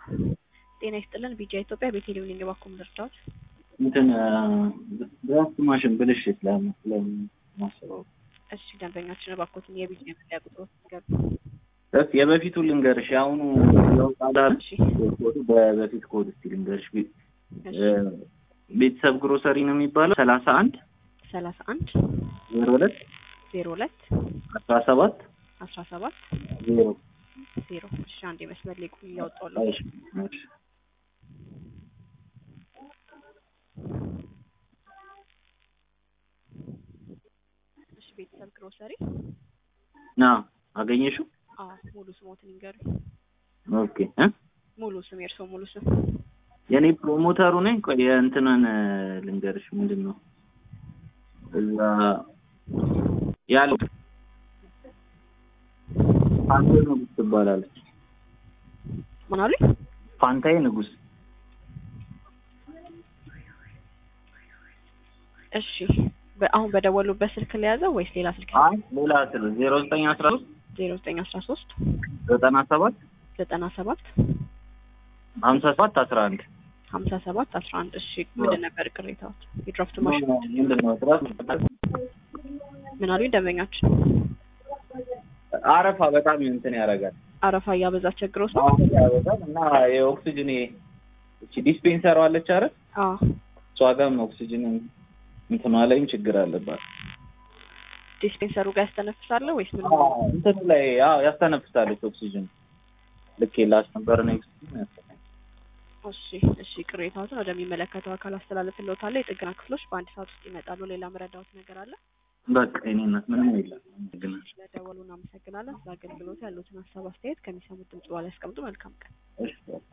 ጤና ይስጥልን ቢጃ ኢትዮጵያ ቤቴሌም ነኝ። እባክዎ ምን ልርዳዎት? እንትን ድራፍት ማሽን ብልሽት ለማስበው እሺ ደንበኛችን እባክዎትን የቢጃ መለያ ቁጥሮት ንገሩ። እስ የበፊቱ ልንገርሽ፣ የአሁኑ ለውጣዳር እሺ ኮዱ በበፊት ኮድ እስቲ ልንገርሽ። ቤ- እሺ ቤተሰብ ግሮሰሪ ነው የሚባለው ሰላሳ አንድ ሰላሳ አንድ ዜሮ ሁለት ዜሮ ሁለት አስራ ሰባት አስራ ሰባት ዜሮ ዜሮ እሺ አንድ የመስመር ላይ ቁም እያወጣሁልህ እሺ፣ እሺ። እሺ ቤተሰብ ግሮሰሪ ና አገኘሽው? አዎ ሙሉ ስሞትን ይንገሩ ኦኬ እ ሙሉ ስም የእርስዎ ሙሉ ስም የኔ ፕሮሞተሩ ነኝ። ቆይ የእንትናን ልንገርሽ፣ ምንድን ነው እዛ ያለው ፋንታዬ ንጉስ ትባላለች። ምን አሉኝ? ፋንታዬ ንጉስ እሺ በ- አሁን በደወሉበት ስልክ ለያዘው ወይስ ሌላ ስልክ? አይ ሌላ ስለ ዜሮ ዘጠኝ አስራ ሶስት ዜሮ ዘጠኝ አስራ ሶስት ዘጠና ሰባት ዘጠና ሰባት ሀምሳ ሰባት አስራ አንድ ሀምሳ ሰባት አስራ አንድ እሺ ምንድን ነበር ቅሬታዎት? የድራፍት ማሽን ምንድን ነው ስራ ምን አሉኝ? ደንበኛችን አረፋ በጣም እንትን ያደርጋል አረፋ እያበዛ ቸግሮት ነው። አረፋ ያበዛል እና የኦክሲጅን እቺ ዲስፔንሰሯ አለች አይደል አዎ እሷ ጋርም ኦክሲጅን እንትኗ ላይም ችግር አለባት ዲስፔንሰሩ ጋር ያስተነፍሳለ ወይስ ምን? እንትኑ ላይ አዎ ያስተነፍሳለች ኦክሲጅን ልክ የላስ ነበር ነው ኦክሲጅን ያስተነፍሳል እሺ እሺ ቅሬታዎትን ወደሚመለከተው አካል አስተላልፍልዎታለሁ። የጥገና ክፍሎች በአንድ ሰዓት ውስጥ ይመጣሉ። ሌላ መረዳዎት ነገር አለ? በቃ የእኔ እናት ምንም የለም አመሰግናለሁ ስለደወሉ እናመሰግናለን። ስለ አገልግሎቱ ያሉትን ሀሳብ አስተያየት ከሚሰሙት ድምጽ በኋላ ያስቀምጡ። መልካም ቀን። እሺ